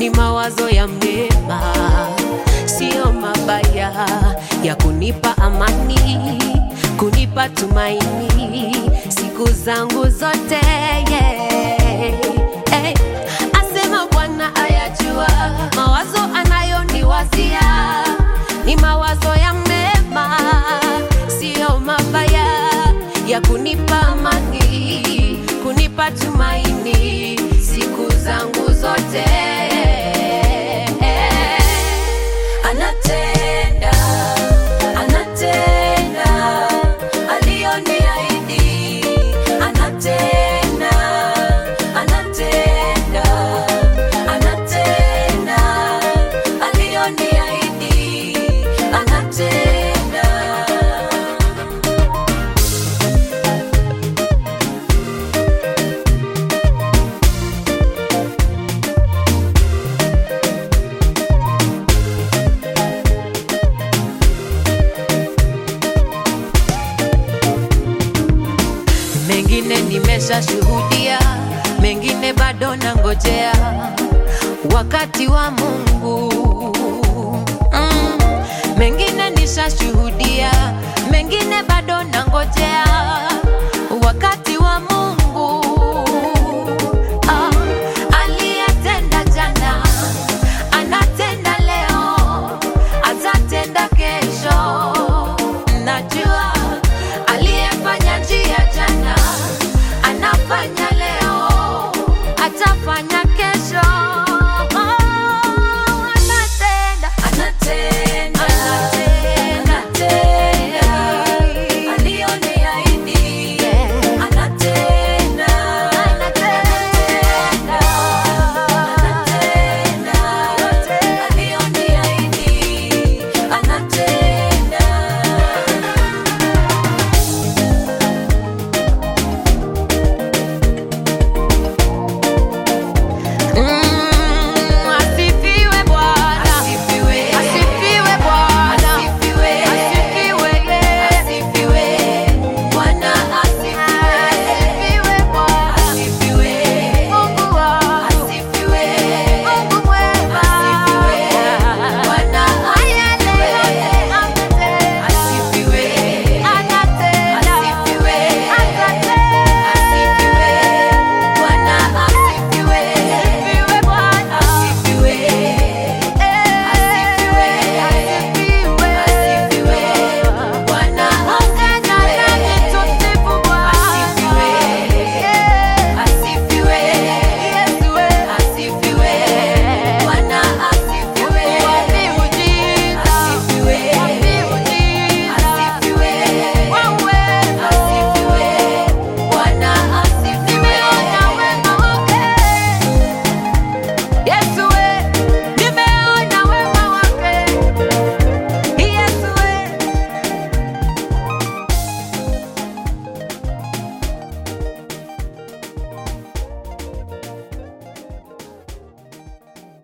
ni mawazo ya mema, sio mabaya, ya kunipa amani, kunipa tumaini siku zangu zote yeah. hey. Asema Bwana ayajua mawazo anayoniwazia ni mawazo ya mema, sio mabaya, ya kunipa amani, kunipa tumaini siku zangu zote. Anatenda, anatenda aliyoniahidi, anatenda, anatenda, anatenda aliyoniahidi, anatenda. mengine nimeshashuhudia, mengine bado nangojea wakati wa Mungu